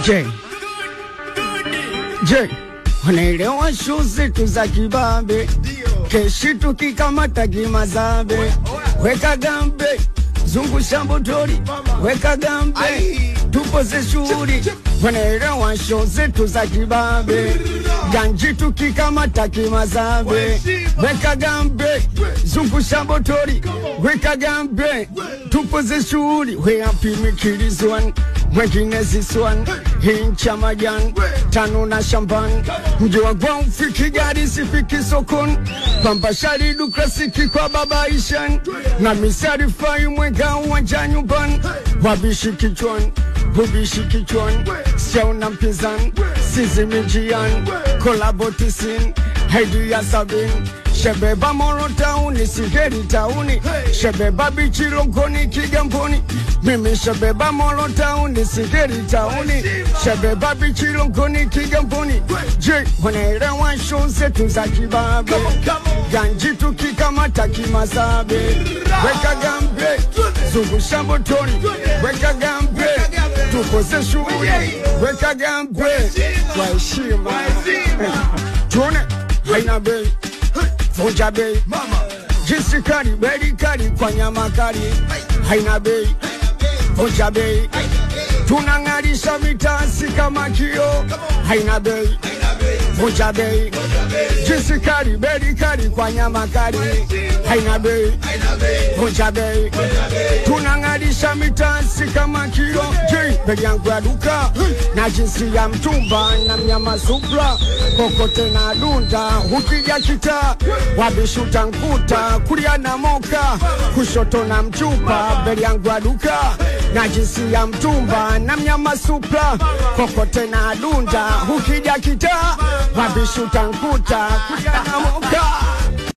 Je, je, wanaelewa shu zetu za kibabe, keshi tukikamata kimazambe, weka gambe, zungusha mbotori, weka gambe, tupoze shughuli, wanaelewa shu zetu za kibabe, ganji tukikamata kimazambe, weka gambe, zungusha mbotori, weka gambe, tupoze shughuli, we happy Mikilis one mwengine ziswan hincha majan tano na shamban mji wa gwao fiki gari sifiki sokon pamba shari dukrasiki kwa baba ishan na misari fai mwega uwanja nyumban wabishi kichwan bubishi kichwan siauna mpinzan sizimijian kolabotisin haidi ya sabin shebeba moro tauni sigeri tauni shebeba bichirogoni kigamboni mimi shebeba moro tauni sigeri tauni shebeba bichirogoni kigamboni je wanaelewa show zetu za kibabe ganji tukikamata kimazabe weka gambe zungusha motoni weka gambe tukoze shughuli weka gambe kwa heshima tuone haina bei vunja bei jinsi kali beli kali kwa nyama kali haina bei vunja bei tunang'arisha mitasi kama kio haina bei vunja bei jinsi kali beli kali kwa nyama kali haina bei vunja bei tunang'arisha mitasi kama kio je bei yangu ya duka na jinsi ya mtumba na mnyama supra kokote na dunda ukija kita wabishuta nkuta kulia na moka kushoto na mchupa bei yangu ya duka na jinsi ya mtumba na mnyama supra kokote na dunda ukija kita wabishuta nkuta kulia na moka